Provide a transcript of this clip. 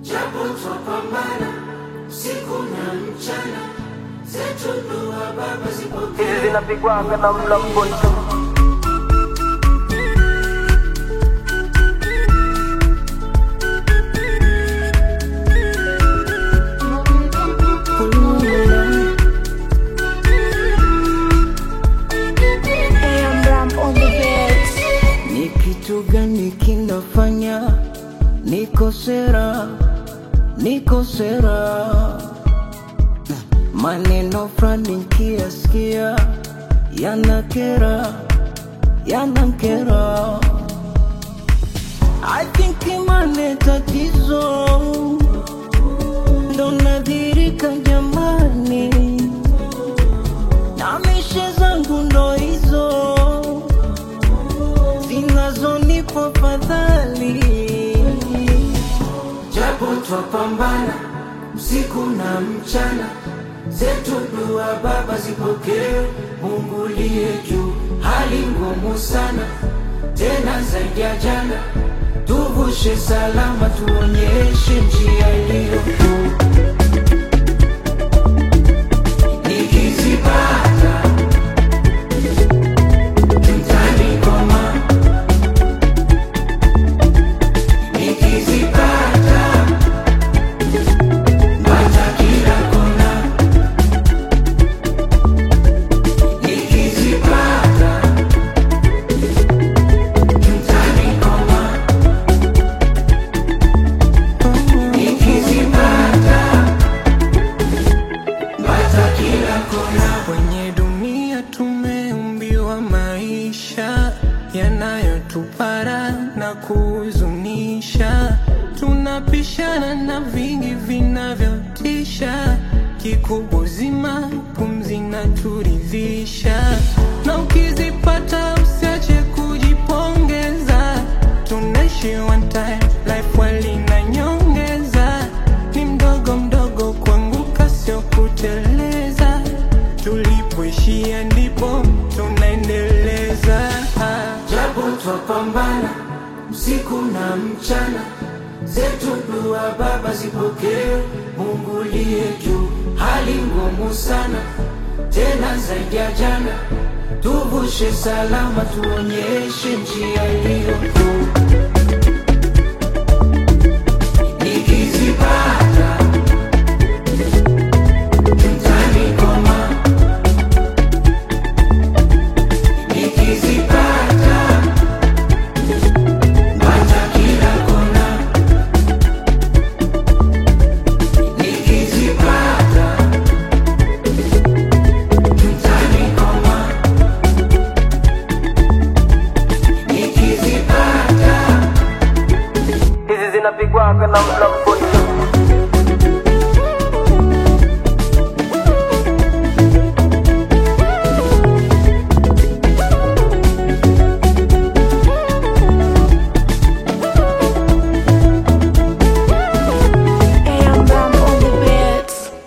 japo twapambana siku na mchana, zetu dua Baba zipokee. hizi zinapigwaga na mlamboto AM Ram on the beats. Ni kitu gani kinafanya niko sera, niko sera? Maneno fulani nikiyasikia yanakera, yanakera. I think imane tatizo ndo nadhirika jamani, na mishe zangu ndo hizo zinazonipa fadhali. japo twapambana usiku na mchana, zetu dua Baba zipokee. Mungu liye juu, hali ngumu sana tena zaidi ya jana, tuvushe salama, tuonyeshe njia iliyo kuu. Nikizipata mtanigoma, nikizipata bata kila kona, nikizipata mtanigoma, nikizipata bata kila kona. Kwenye dunia tumeumbiwa maisha yanayotupara na kuhuzunisha, tunapishana na vingi vinavyotisha, kikubwa uzima, pumzi na turidhisha, na ukizipata usiache kujipongeza, tunaishi one time, life wali na nyongeza, ni mdogo mdogo kuanguka, sio kuteleza, tulipoishia ndipo tunaendeleza. japo twapambana usiku na mchana, zetu dua Baba zipokee. Mungu liye juu, hali ngumu sana tena zaidi ya jana, tuvushe salama, tuonyeshe njia iliyo kuu.